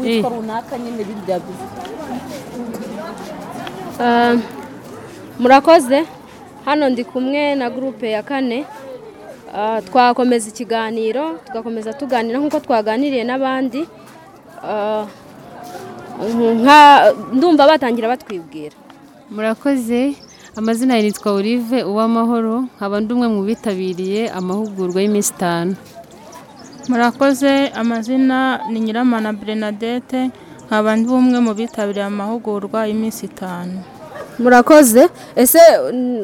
iyi igicuruzwa runaka nyine bindi byaguze Um, murakoze hano ndi kumwe na gurupe ya kane Ah, twakomeza ikiganiro tugakomeza tuganira nk'uko twaganiriye n'abandi Ah, nka- ndumva batangira batwibwira murakoze amazina yanjye nitwa Olive uwamahoro nkaba ndi umwe mu bitabiriye amahugurwa y'iminsi itanu murakoze amazina ni nyiramana berenadette nkaba ndi umwe mu bitabiriye amahugurwa y'iminsi itanu murakoze ese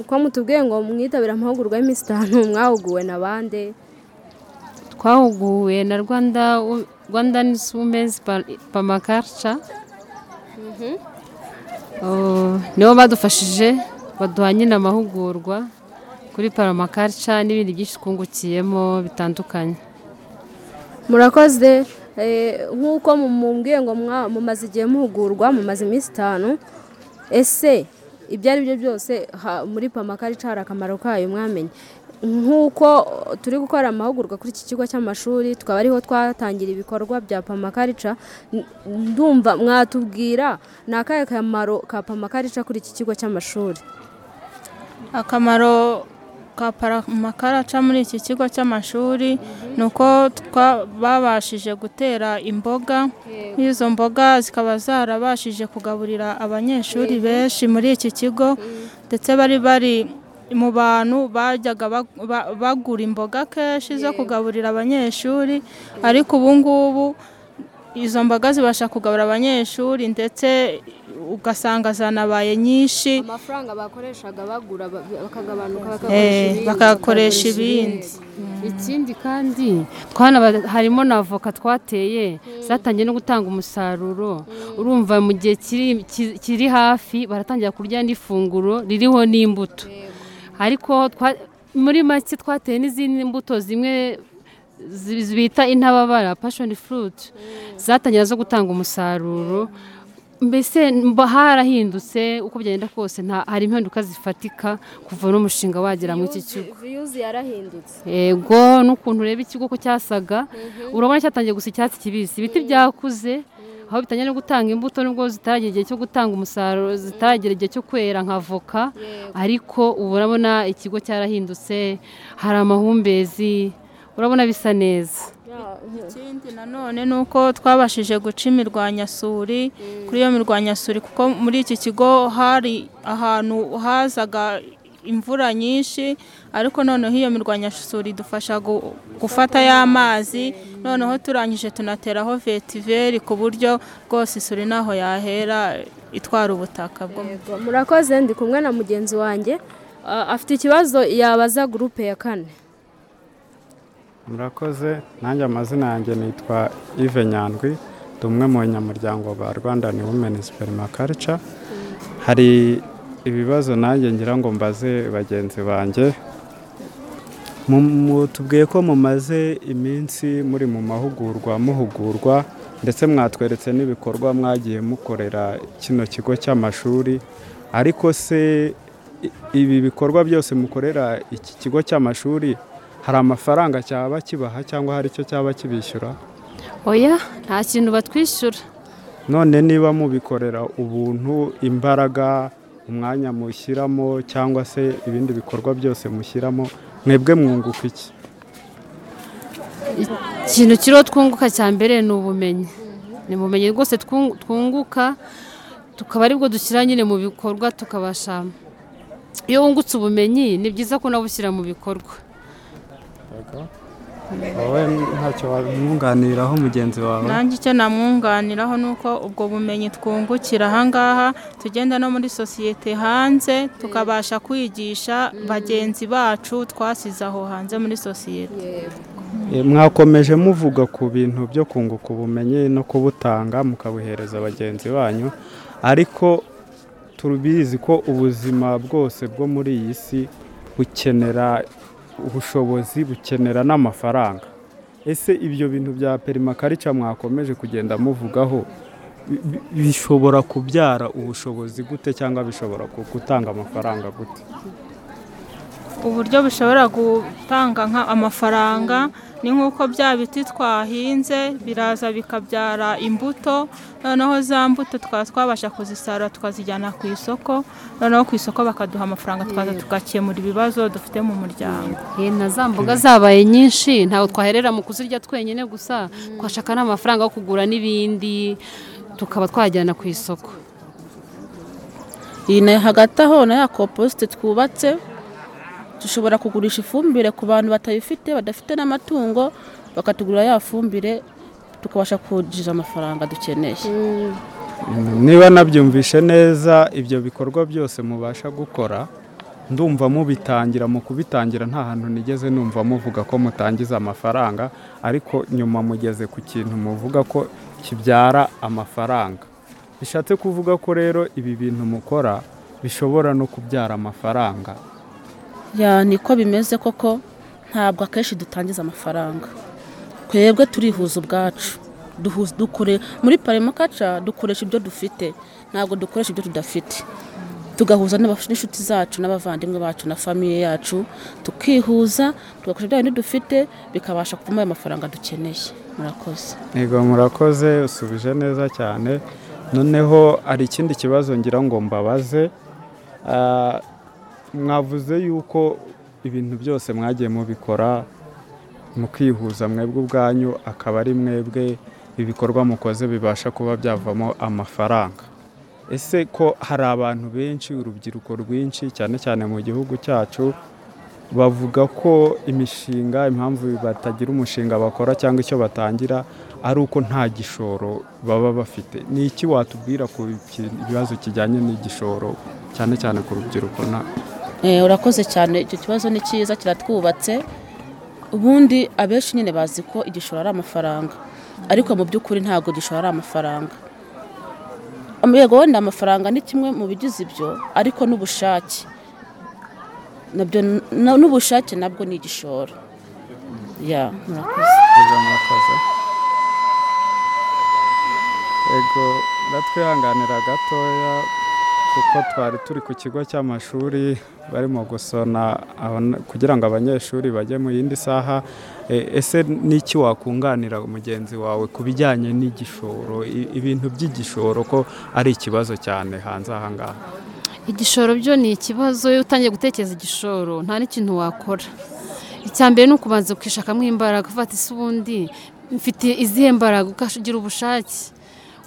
kwa mutubwiye ngo mwitabire amahugurwa y'iminsi itanu mwahuguwe na bande twahuguwe na rwanda rwandan womens pamakarca nibo badufashije baduha nyine amahugurwa kuri paramakarca n'ibindi byinshi twungukiyemo bitandukanye murakoze Eh, nk'uko mumubwiye ngo mwa- mumaze igihe muhugurwa mumaze iminsi itanu ese ibyo ari byo byose ha- muri pamakarica hari akamaro kayo mwamenye nk'uko turi gukora amahugurwa kuri iki kigo cy'amashuri tukaba ariho twatangira ibikorwa bya pamakarica n- ndumva mwatubwira ni akahe kamaro ka pamakarica kuri iki kigo cy'amashuri akamaro ka paramakaraca muri iki kigo cy'amashuri ni uko twa- babashije gutera imboga izo mboga zikaba zarabashije kugaburira abanyeshuri benshi muri iki kigo ndetse bari bari mu bantu bajyaga bag- ba- bagura imboga kenshi zo kugaburira abanyeshuri ariko ubu ngubu izo mboga zibasha kugabura abanyeshuri ndetse ugasanga zanabaye nyinshi amafaranga bakoreshaga bagura bakagabanuka Eh, bakayakoresha ibindi ikindi kandi twanaba harimo na avoka twateye zatangiye no gutanga umusaruro urumva mu gihe kiri- ki- kiri hafi baratangira kurya n'ifunguro ririho n'imbuto ariko twa- muri make twateye n'izindi mbuto zimwe zi- bita intababara pashoni furuti zatangira zo gutanga umusaruro mbese mba harahindutse uko byagenda kose nta- hari impinduka zifatika kuva n'umushinga wagera muri iki kigo viyuzi yarahindutse yego n'ukuntu ureba ikigo ko cyasaga urabona cyatangiye gusa icyatsi kibisi ibiti byakuze aho bitangiye no gutanga imbuto nubwo zitaragera igihe cyo gutanga umusaruro zitaragera igihe cyo kwera nka voka ariko ubu urabona ikigo cyarahindutse hari amahumbezi urabona bisa neza ikindi nanone ni uko twabashije guca imirwanyasuri kuri iyo mirwanyasuri kuko muri iki kigo hari ahantu hazaga imvura nyinshi ariko noneho iyo mirwanyasuri idufasha gu- gufata ya mazi noneho turangije tunateraho vetiveri ku buryo rwose isuri ntaho yahera itwara ubutaka bwo mu Yego, murakoze ndi kumwe na mugenzi wanjye Ah, afite ikibazo yabaza gurupe ya kane murakoze nanjye amazina yanjye nitwa Yves nyandwi ndi umwe mu banyamuryango ba rwandani wumeni superimakarica hari ibibazo nanjye ngira ngo mbaze bagenzi banjye Mu- mu- tubwiye ko mumaze iminsi muri mu mahugurwa muhugurwa ndetse mwatweretse n'ibikorwa mwagiye mukorera kino kigo cy'amashuri ariko se i- ibi bikorwa byose mukorera iki kigo cy'amashuri hari amafaranga cyaba kibaha cyangwa hari icyo cyaba kibishyura oya nta kintu batwishyura none niba mubikorera ubuntu imbaraga umwanya mushyiramo cyangwa se ibindi bikorwa byose mushyiramo mwebwe mwunguka iki ikintu kiriho twunguka cya mbere ni ubumenyi ni ubumenyi rwose twungu- twunguka tukaba aribwo dushyira nyine mu bikorwa tukabasha iyo wungutse ubumenyi ni byiza ko nawe ushyira mu bikorwa wowe ntacyo wamwunganiraho mugenzi wawe nanjye icyo namwunganiraho ni uko ubwo bumenyi twungukira ahangaha tugenda no muri sosiyete hanze tukabasha kwigisha bagenzi bacu twasize aho hanze muri sosiyete E, mwakomeje muvuga ku bintu byo kunguka ubumenyi no kubutanga mukabuhereza bagenzi banyu ariko tubizi ko ubuzima bwose bwo muri iyi si bukenera ubushobozi bukenera n'amafaranga ese ibyo bintu bya perimakarica mwakomeje kugenda muvugaho bi- bi- bishobora kubyara ubushobozi gute cyangwa bishobora ku- gutanga amafaranga gute uburyo bishobora gutanga nka amafaranga ni nk'uko bya biti twahinze biraza bikabyara imbuto noneho za mbuto twaba twabasha kuzisarura tukazijyana ku isoko noneho ku isoko bakaduha amafaranga twaza tugakemura ibibazo dufite mu muryango Eh, na za mboga zabaye nyinshi ntabwo twaherera mu kuzirya twenyine gusa twashaka n'amafaranga yo kugura n'ibindi tukaba twajyana ku isoko iyi nayo hagati aho na ya komposite twubatse dushobora kugurisha ifumbire ku bantu batayifite badafite n'amatungo bakatugurira ya fumbire tukabasha kwinjiza amafaranga dukeneye niba nabyumvishe neza ibyo bikorwa byose mubasha gukora ndumva mubitangira mu kubitangira nta hantu nigeze numva muvuga ko mutangiza amafaranga ariko nyuma mugeze ku kintu muvuga ko kibyara amafaranga bishatse kuvuga ko rero ibi bintu mukora bishobora no kubyara amafaranga ya niko bimeze koko ntabwo akenshi dutangiza amafaranga twebwe turihuza ubwacu Duhuza- dukore muri paremakaca dukoresha ibyo dufite ntabwo dukoresha ibyo tudafite tugahuza n'abaf- n'inshuti zacu n'abavandimwe bacu na famiye yacu tukihuza tugakoresha bya bindi dufite bikabasha kuvamo ayo mafaranga dukeneye murakoze Ego murakoze usubije neza cyane noneho hari ikindi kibazo ngira ngo mbabaze Ah, mwavuze yuko ibintu byose mwagiye mubikora mukihuza mwebwe ubwanyu akaba ari mwebwe ibikorwa mukoze bibasha kuba byavamo amafaranga ese ko hari abantu benshi urubyiruko rwinshi cyane cyane mu gihugu cyacu bavuga ko imishinga impamvu batagira umushinga bakora cyangwa icyo batangira ari uko nta gishoro baba bafite ni iki watubwira ku ki- ibibazo kijyanye n'igishoro cyane cyane ku rubyiruko na Eh, urakoze cyane icyo kibazo ni cyiza kiratwubatse ubundi abenshi nyine bazi ko igishoro ari amafaranga ariko mu by'ukuri ntabwo igishoro ari amafaranga yego wenda amafaranga ni kimwe mu bigize ibyo ariko n'ubushake nabyo na- n'ubushake nabwo ni igishoro ya murakoze Ego, murakoze. Ego ndatwihanganira gatoya kuko twari turi ku kigo cy'amashuri barimo gusona abana- kugira ngo abanyeshuri bajye mu yindi saha E, ese n'iki wakunganira mugenzi wawe ku bijyanye n'igishoro i- ibintu by'igishoro ko ari ikibazo cyane hanze aha ngaha igishoro byo ni ikibazo iyo utangiye gutekereza igishoro nta n'ikintu wakora icya mbere ni ukubanza ukishakamo imbaraga ufata isi ubundi mfite izihe mbaraga ukagira ubushake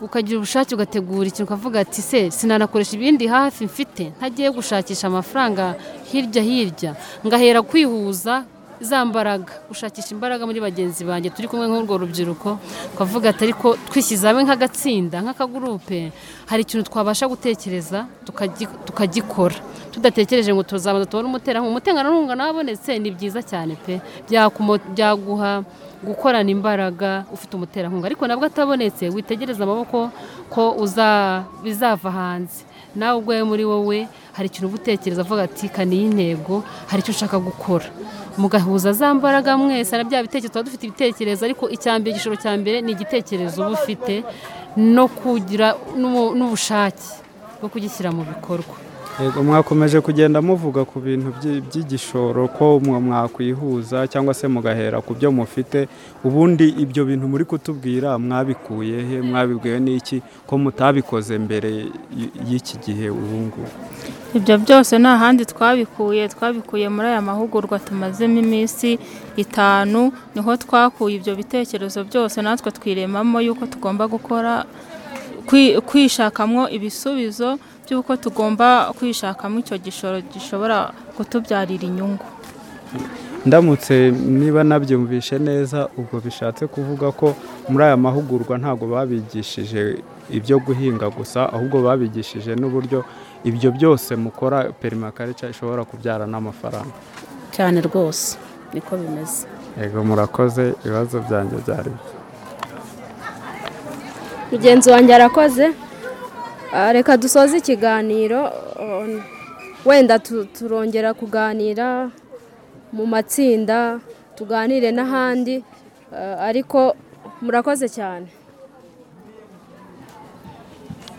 ukagira ubushake ugategura ikintu ukavuga ati se sinanakoresha ibindi hafi mfite ntagiye gushakisha amafaranga hirya hirya ngahera kwihuza za mbaraga gushakisha imbaraga muri bagenzi banjye turi kumwe nk'urwo rubyiruko twavuga ati ariko twishyize hamwe nk'agatsinda nk'akagurupe hari ikintu twabasha gutekereza tukagi- tukagikora tudatekereje ngo tuzabanza tubone umuterankunga umuterankunga ungana wabonetse ni byiza cyane pe Byakumo- byaguha gukorana imbaraga ufite umuterankunga ariko nabwo atabonetse witegereze amaboko ko uza- bizava hanze nawe ubwawe muri wowe hari ikintu uba utekereza avuga ati kaniye intego hari icyo ushaka gukora mugahuza za mbaraga mwese na bya bitekerezo tuba dufite ibitekerezo ariko icya mbere igishoro cya mbere ni igitekerezo uba ufite no kugira n'ubu- n'ubushake bwo kugishyira mu bikorwa Yego mwakomeje kugenda muvuga ku bintu by'i- by'igishoro ko mwe mwakwihuza cyangwa se mugahera ku byo mufite ubundi ibyo bintu muri kutubwira mwabikuye he mwabibwiwe n'iki ko mutabikoze mbere y- y'iki gihe ubu ngubu ibyo byose nta handi twabikuye twabikuye muri aya mahugurwa tumazemo iminsi itanu niho twakuye ibyo bitekerezo byose natwe twiremamo yuko tugomba gukora kwi- kwishakamo ibisubizo by'uko tugomba kwishakamo icyo gishoro gishobora kutubyarira inyungu ndamutse niba nabyumvishe neza ubwo bishatse kuvuga ko muri aya mahugurwa ntabwo babigishije ibyo guhinga gusa ahubwo babigishije n'uburyo ibyo byose mukora perimakarica ishobora kubyara n'amafaranga cyane rwose niko bimeze Ego murakoze ibibazo byanjye byari bye. mugenzi wanjye arakoze Ah, reka dusoze ikiganiro um, wenda tu- turongera kuganira mu matsinda tuganire n'ahandi Ah, ariko murakoze cyane